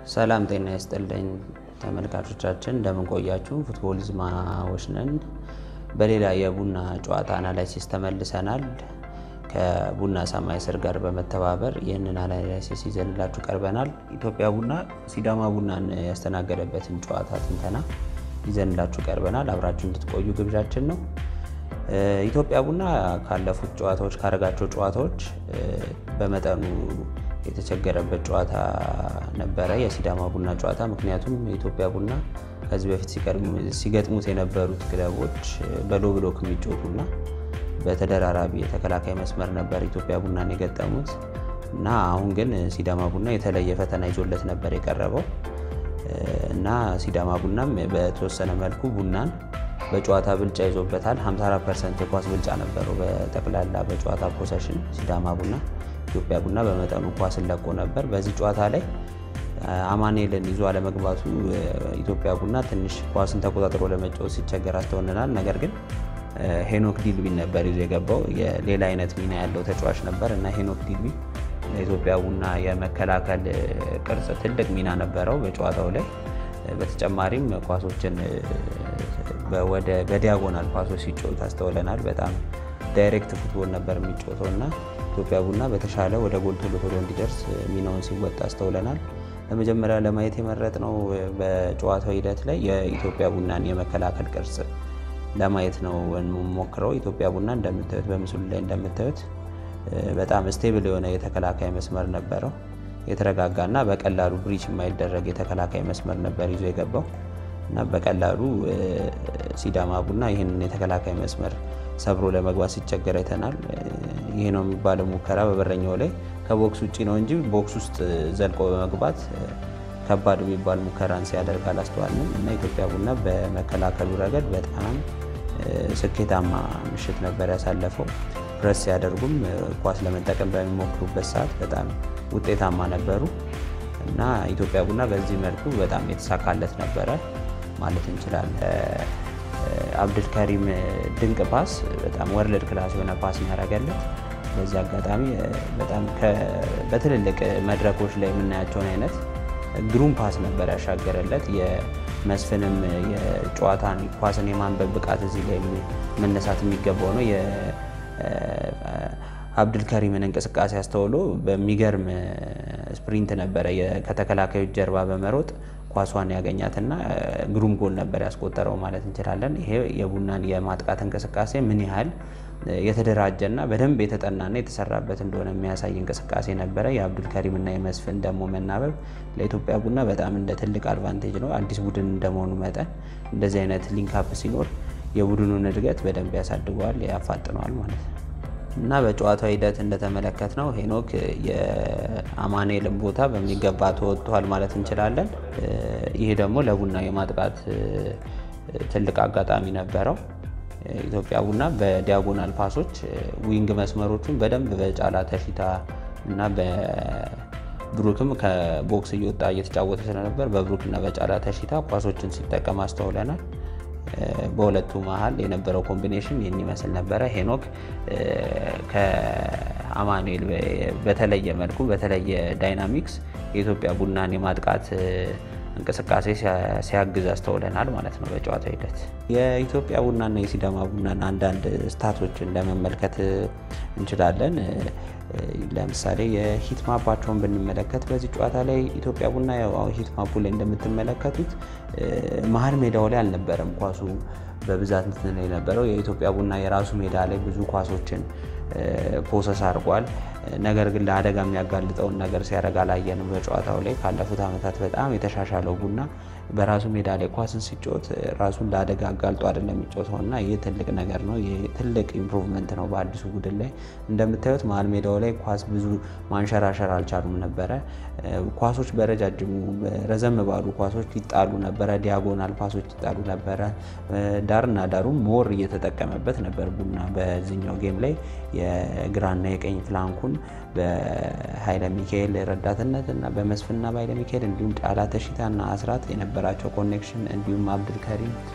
ሰላም ጤና ይስጥልኝ ተመልካቾቻችን፣ እንደምን ቆያችሁ? ፉትቦሊዝማዎች ነን። በሌላ የቡና ጨዋታ አናላይሲስ ተመልሰናል። ከቡና ሰማይ ስር ጋር በመተባበር ይህንን አናላይሲስ ይዘንላችሁ ቀርበናል። ኢትዮጵያ ቡና ሲዳማ ቡናን ያስተናገደበትን ጨዋታ ትንተና ይዘንላችሁ ቀርበናል። አብራችሁ እንድትቆዩ ግብዣችን ነው። ኢትዮጵያ ቡና ካለፉት ጨዋታዎች ካረጋቸው ጨዋታዎች በመጠኑ የተቸገረበት ጨዋታ ነበረ፣ የሲዳማ ቡና ጨዋታ። ምክንያቱም የኢትዮጵያ ቡና ከዚህ በፊት ሲገጥሙት የነበሩት ክለቦች በሎ ብሎክ የሚጮቱና በተደራራቢ የተከላካይ መስመር ነበር ኢትዮጵያ ቡናን የገጠሙት እና አሁን ግን ሲዳማ ቡና የተለየ ፈተና ይዞለት ነበር የቀረበው እና ሲዳማ ቡናም በተወሰነ መልኩ ቡናን በጨዋታ ብልጫ ይዞበታል። 54 ፐርሰንት የኳስ ብልጫ ነበረው በጠቅላላ በጨዋታ ፖሰሽን ሲዳማ ቡና። ኢትዮጵያ ቡና በመጠኑ ኳስን ለቆ ነበር። በዚህ ጨዋታ ላይ አማኔልን ይዞ አለመግባቱ ኢትዮጵያ ቡና ትንሽ ኳስን ተቆጣጥሮ ለመጫወት ሲቸገር አስተውለናል። ነገር ግን ሄኖክ ዲልቢን ነበር ይዞ የገባው የሌላ አይነት ሚና ያለው ተጫዋች ነበር እና ሄኖክ ዲልቢ ለኢትዮጵያ ቡና የመከላከል ቅርጽ ትልቅ ሚና ነበረው በጨዋታው ላይ። በተጨማሪም ኳሶችን ወደ በዲያጎናል ኳሶች ሲጫወት አስተውለናል። በጣም ዳይሬክት ፉትቦል ነበር የሚጫወተው እና ኢትዮጵያ ቡና በተሻለ ወደ ጎል ቶሎ ቶሎ እንዲደርስ ሚናውን ሲወጣ አስተውለናል። ለመጀመሪያ ለማየት የመረጥነው በጨዋታው ሂደት ላይ የኢትዮጵያ ቡናን የመከላከል ቅርጽ ለማየት ነው ሞክረው። ኢትዮጵያ ቡና እንደምታዩት በምስሉ ላይ እንደምታዩት በጣም ስቴብል የሆነ የተከላካይ መስመር ነበረው። የተረጋጋ እና በቀላሉ ብሪች የማይደረግ የተከላካይ መስመር ነበር ይዞ የገባው እና በቀላሉ ሲዳማ ቡና ይህንን የተከላካይ መስመር ሰብሮ ለመግባት ሲቸገር አይተናል። ይህ ነው የሚባለው ሙከራ በበረኛው ላይ ከቦክስ ውጭ ነው እንጂ ቦክስ ውስጥ ዘልቆ በመግባት ከባድ የሚባል ሙከራን ሲያደርግ አላስተዋልንም እና ኢትዮጵያ ቡና በመከላከሉ ረገድ በጣም ስኬታማ ምሽት ነበር ያሳለፈው። ፕረስ ሲያደርጉም ኳስ ለመጠቀም በሚሞክሩበት ሰዓት በጣም ውጤታማ ነበሩ እና ኢትዮጵያ ቡና በዚህ መልኩ በጣም የተሳካለት ነበረ ማለት እንችላለን። አብድልከሪም ድንቅ ፓስ፣ በጣም ወርልድ ክላስ የሆነ ፓስ ያደረገለት በዚህ አጋጣሚ በጣም በትልልቅ መድረኮች ላይ የምናያቸውን አይነት ግሩም ፓስ ነበር ያሻገረለት። የመስፍንም የጨዋታን ኳስን የማንበብ ብቃት እዚህ ላይ መነሳት የሚገባው ነው። የአብድልከሪምን እንቅስቃሴ አስተውሎ በሚገርም ስፕሪንት ነበረ ከተከላካዮች ጀርባ በመሮጥ ኳሷን ያገኛትና ግሩም ጎል ነበር ያስቆጠረው ማለት እንችላለን። ይሄ የቡናን የማጥቃት እንቅስቃሴ ምን ያህል የተደራጀና በደንብ የተጠናና የተሰራበት እንደሆነ የሚያሳይ እንቅስቃሴ ነበረ። የአብዱልከሪም እና የመስፍን ደግሞ መናበብ ለኢትዮጵያ ቡና በጣም እንደ ትልቅ አድቫንቴጅ ነው። አዲስ ቡድን እንደመሆኑ መጠን እንደዚህ አይነት ሊንካፕ ሲኖር የቡድኑን እድገት በደንብ ያሳድገዋል፣ ያፋጥነዋል ማለት ነው እና በጨዋታው ሂደት እንደተመለከት ነው ሄኖክ የአማኑኤልን ቦታ በሚገባ ተወጥቷል ማለት እንችላለን። ይህ ደግሞ ለቡና የማጥቃት ትልቅ አጋጣሚ ነበረው። ኢትዮጵያ ቡና በዲያጎናል ፓሶች ዊንግ መስመሮቹን በደንብ በጫላ ተሽታ እና በብሩክም ከቦክስ እየወጣ እየተጫወተ ስለነበር በብሩክና በጫላ ተሽታ ኳሶችን ሲጠቀም አስተውለናል። በሁለቱ መሀል የነበረው ኮምቢኔሽን ይህን ይመስል ነበረ። ሄኖክ ከአማኑኤል በተለየ መልኩ በተለየ ዳይናሚክስ የኢትዮጵያ ቡናን የማጥቃት እንቅስቃሴ ሲያግዝ አስተውለናል ማለት ነው። በጨዋታ ሂደት የኢትዮጵያ ቡናና የሲዳማ ቡናን አንዳንድ ስታቶችን ለመመልከት እንችላለን። ለምሳሌ የሂት ማፓቸውን ብንመለከት በዚህ ጨዋታ ላይ ኢትዮጵያ ቡና ሂት ማፑ ላይ እንደምትመለከቱት መሀል ሜዳው ላይ አልነበረም ኳሱ በብዛት እንትን የነበረው የኢትዮጵያ ቡና የራሱ ሜዳ ላይ ብዙ ኳሶችን ፖሰስ አድርጓል። ነገር ግን ለአደጋ የሚያጋልጠውን ነገር ሲያደርግ አላየንም። በጨዋታው ላይ ካለፉት ዓመታት በጣም የተሻሻለው ቡና በራሱ ሜዳ ላይ ኳስን ሲጫወት ራሱን ለአደጋ አጋልጦ አይደለም የሚጫወተው እና ይህ ትልቅ ነገር ነው። ይህ ትልቅ ኢምፕሩቭመንት ነው በአዲሱ ቡድን ላይ እንደምታዩት መሀል ሜዳው ላይ ኳስ ብዙ ማንሸራሸር አልቻሉም ነበረ። ኳሶች በረጃጅሙ ረዘም ባሉ ኳሶች ይጣሉ ነበረ። ዲያጎናል ፓሶች ይጣሉ ነበረ። ዳርና ዳሩ ሞር እየተጠቀመበት ነበር ቡና በዚህኛው ጌም ላይ የግራና የቀኝ ፍላንኩን በኃይለ ሚካኤል ረዳትነት እና በመስፍንና በኃይለ ሚካኤል እንዲሁም ጫላ ተሽታና አስራት የነበራቸው ኮኔክሽን እንዲሁም አብዱልከሪም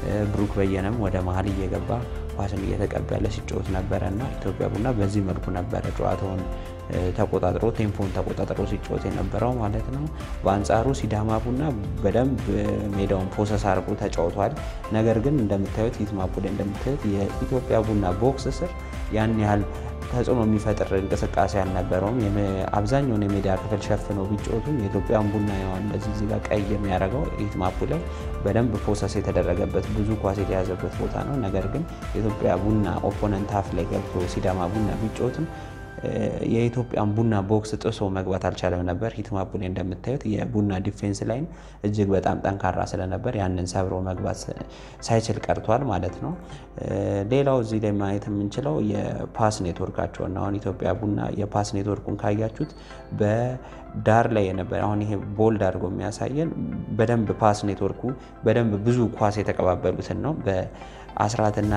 ብሩክ በየነም ወደ መሀል እየገባ ኳስን እየተቀበለ ሲጫወት ነበረ እና ኢትዮጵያ ቡና በዚህ መልኩ ነበረ ጨዋታውን ተቆጣጥሮ ቴምፖን ተቆጣጥሮ ሲጫወት የነበረው ማለት ነው። በአንጻሩ ሲዳማ ቡና በደንብ ሜዳውን ፖሰስ አድርጎ ተጫውቷል። ነገር ግን እንደምታዩት ሂትማፑ ላይ እንደምታዩት የኢትዮጵያ ቡና ቦክስ ስር ያን ያህል ተጽዕኖ የሚፈጥር እንቅስቃሴ አልነበረውም። አብዛኛውን የሜዳ ክፍል ሸፍነው ቢጫወቱም የኢትዮጵያን ቡና እንደዚህ እዚህ ጋር ቀይ የሚያደርገው ሂትማፑ ላይ በደንብ ፕሮሰስ የተደረገበት ብዙ ኳስ የተያዘበት ቦታ ነው። ነገር ግን የኢትዮጵያ ቡና ኦፖነንት ሀፍ ላይ ገብቶ ሲዳማ ቡና ቢጫወትም የኢትዮጵያን ቡና ቦክስ ጥሶ መግባት አልቻለም ነበር። ሂትማፑ ላይ እንደምታዩት የቡና ዲፌንስ ላይን እጅግ በጣም ጠንካራ ስለነበር ያንን ሰብሮ መግባት ሳይችል ቀርቷል ማለት ነው። ሌላው እዚህ ላይ ማየት የምንችለው የፓስ ኔትወርካቸውን አሁን ኢትዮጵያ ቡና የፓስ ኔትወርኩን ካያችሁት በዳር ላይ የነበረ አሁን ይሄ ቦልድ አድርጎ የሚያሳየን በደንብ ፓስ ኔትወርኩ በደንብ ብዙ ኳስ የተቀባበሉትን ነው በአስራትና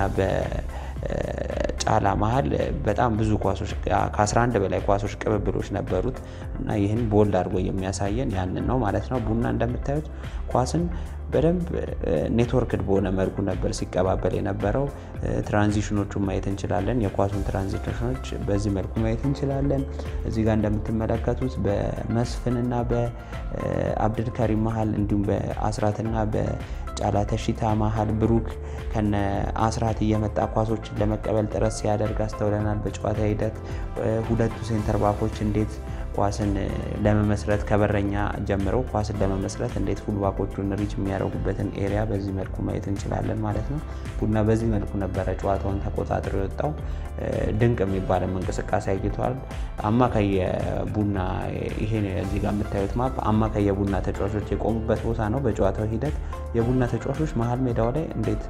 ጫላ መሀል በጣም ብዙ ኳሶች ከ11 በላይ ኳሶች ቅብብሎች ነበሩት እና ይህን ቦልድ አድርጎ የሚያሳየን ያንን ነው ማለት ነው። ቡና እንደምታዩት ኳስን በደንብ ኔትወርክድ በሆነ መልኩ ነበር ሲቀባበል የነበረው። ትራንዚሽኖቹን ማየት እንችላለን። የኳሱን ትራንዚሽኖች በዚህ መልኩ ማየት እንችላለን። እዚህ ጋር እንደምትመለከቱት በመስፍንና በአብድልከሪም መሀል እንዲሁም በአስራትና በጫላ ተሺታ መሀል ብሩክ ከነ አስራት እየመጣ ኳሶችን ለመቀበል ጥረት ሲያደርግ አስተውለናል። በጨዋታ ሂደት ሁለቱ ሴንተር ባኮች እንዴት ኳስን ለመመስረት ከበረኛ ጀምረው ኳስን ለመመስረት እንዴት ፉልባኮቹን ሪች የሚያደርጉበትን ኤሪያ በዚህ መልኩ ማየት እንችላለን ማለት ነው። ቡና በዚህ መልኩ ነበረ ጨዋታውን ተቆጣጥሮ የወጣው። ድንቅ የሚባልም እንቅስቃሴ አይቷል። አማካይ የቡና ይሄ እዚህ ጋር የምታዩት ማፕ አማካይ የቡና ተጫዋቾች የቆሙበት ቦታ ነው። በጨዋታው ሂደት የቡና ተጫዋቾች መሀል ሜዳው ላይ እንዴት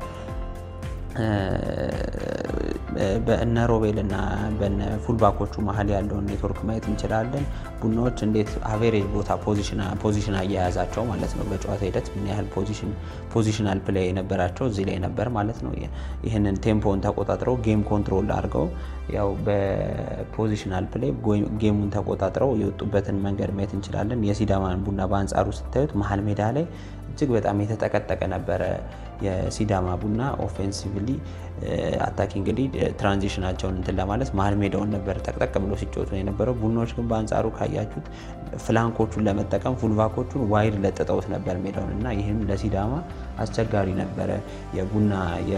በእነ ሮቤል እና በነ ፉልባኮቹ መሀል ያለውን ኔትወርክ ማየት እንችላለን። ቡናዎች እንዴት አቬሬጅ ቦታ ፖዚሽን አያያዛቸው ማለት ነው። በጨዋታ ሂደት ምን ያህል ፖዚሽናል ፕሌይ የነበራቸው እዚህ ላይ ነበር ማለት ነው። ይህንን ቴምፖን ተቆጣጥረው ጌም ኮንትሮል አድርገው ያው በፖዚሽናል ፕሌይ ጌሙን ተቆጣጥረው የወጡበትን መንገድ ማየት እንችላለን። የሲዳማን ቡና በአንጻሩ ስታዩት መሀል ሜዳ ላይ እጅግ በጣም የተጠቀጠቀ ነበረ። የሲዳማ ቡና ኦፌንሲቭሊ አታኪ እንግዲህ ትራንዚሽናቸውን እንትን ለማለት መሀል ሜዳውን ነበር ጠቅጠቅ ብሎ ሲጫወቱ የነበረው። ቡናዎች ግን በአንጻሩ ካያችሁት ፍላንኮቹን ለመጠቀም ፉልባኮቹን ዋይድ ለጥጠውት ነበር ሜዳውን እና ይህም ለሲዳማ አስቸጋሪ ነበረ። የቡና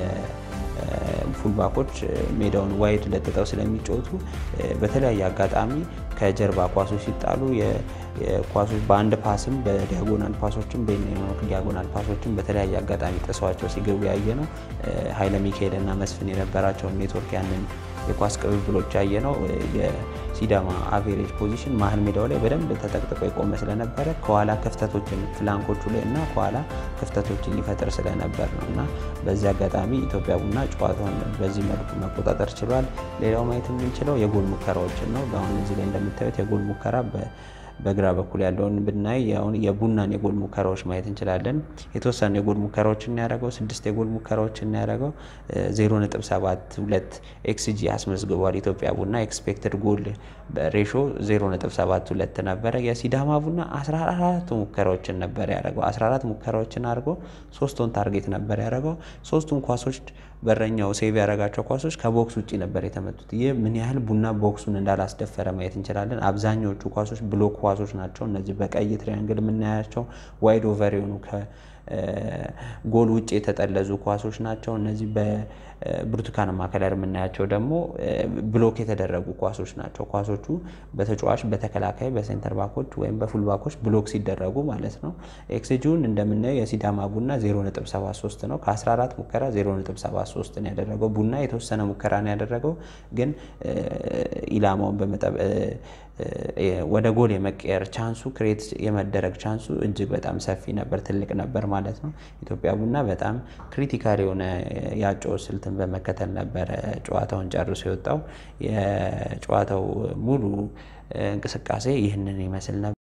ፉልባኮች ሜዳውን ዋይድ ለጥጠው ስለሚጫወቱ በተለያየ አጋጣሚ ከጀርባ ኳሶች ሲጣሉ ኳሶች በአንድ ፓስም በዲያጎናል ፓሶችም ዲያጎናል ፓሶችም በተለያየ አጋጣሚ ጥሰዋቸው ሲገቡ ያየ ነው። ኃይለ ሚካኤል እና መስፍን የነበራቸውን ኔትወርክ ያንን የኳስ ቅብብሎች ያየ ነው። የሲዳማ አቬሬጅ ፖዚሽን መሀል ሜዳው ላይ በደንብ ተጠቅጥቆ የቆመ ስለነበረ ከኋላ ክፍተቶችን ፍላንኮቹ ላይ እና ከኋላ ክፍተቶችን ይፈጥር ስለነበር ነው እና በዚህ አጋጣሚ ኢትዮጵያ ቡና ጨዋታውን በዚህ መልኩ መቆጣጠር ችሏል። ሌላው ማየት የምንችለው የጎል ሙከራዎችን ነው። በአሁን እዚህ ላይ እንደምታዩት የጎል ሙከራ በግራ በኩል ያለውን ብናይ አሁን የቡናን የጎል ሙከራዎች ማየት እንችላለን። የተወሰኑ የጎል ሙከራዎችን ያደረገው ስድስት የጎል ሙከራዎችን ያደረገው ዜሮ ነጥብ ሰባት ሁለት ኤክስጂ አስመዝግቧል። ኢትዮጵያ ቡና ኤክስፔክትድ ጎል ሬሾ ዜሮ ነጥብ ሰባት ሁለት ነበረ። የሲዳማ ቡና አስራ አራት ሙከራዎችን ነበር ያደረገው። አስራ አራት ሙከራዎችን አድርጎ ሶስቱን ታርጌት ነበር ያደረገው። ሶስቱን ኳሶች በረኛው ሴቭ ያደረጋቸው ኳሶች ከቦክስ ውጭ ነበር የተመቱት። ይህ ምን ያህል ቡና ቦክሱን እንዳላስደፈረ ማየት እንችላለን። አብዛኛዎቹ ኳሶች ብሎክ ኳሶች ናቸው። እነዚህ በቀይ ትሪያንግል የምናያቸው ዋይድ ኦቨር የሆኑ ከጎል ውጭ የተጠለዙ ኳሶች ናቸው። እነዚህ በብርቱካናማ ከለር የምናያቸው ደግሞ ብሎክ የተደረጉ ኳሶች ናቸው። ኳሶቹ በተጫዋች በተከላካይ በሴንተር ባኮች ወይም በፉል ባኮች ብሎክ ሲደረጉ ማለት ነው። ኤክስጂውን እንደምናየው የሲዳማ ቡና 0.73 ነው። ከ14 ሙከራ 0.73 ነው ያደረገው። ቡና የተወሰነ ሙከራ ነው ያደረገው፣ ግን ኢላማውን በመጠብ ወደ ጎል የመቀየር ቻንሱ ክሬት የመደረግ ቻንሱ እጅግ በጣም ሰፊ ነበር፣ ትልቅ ነበር ማለት ነው። ኢትዮጵያ ቡና በጣም ክሪቲካል የሆነ የአጨዋወት ስልትን በመከተል ነበረ ጨዋታውን ጨርሶ የወጣው። የጨዋታው ሙሉ እንቅስቃሴ ይህንን ይመስል ነበር።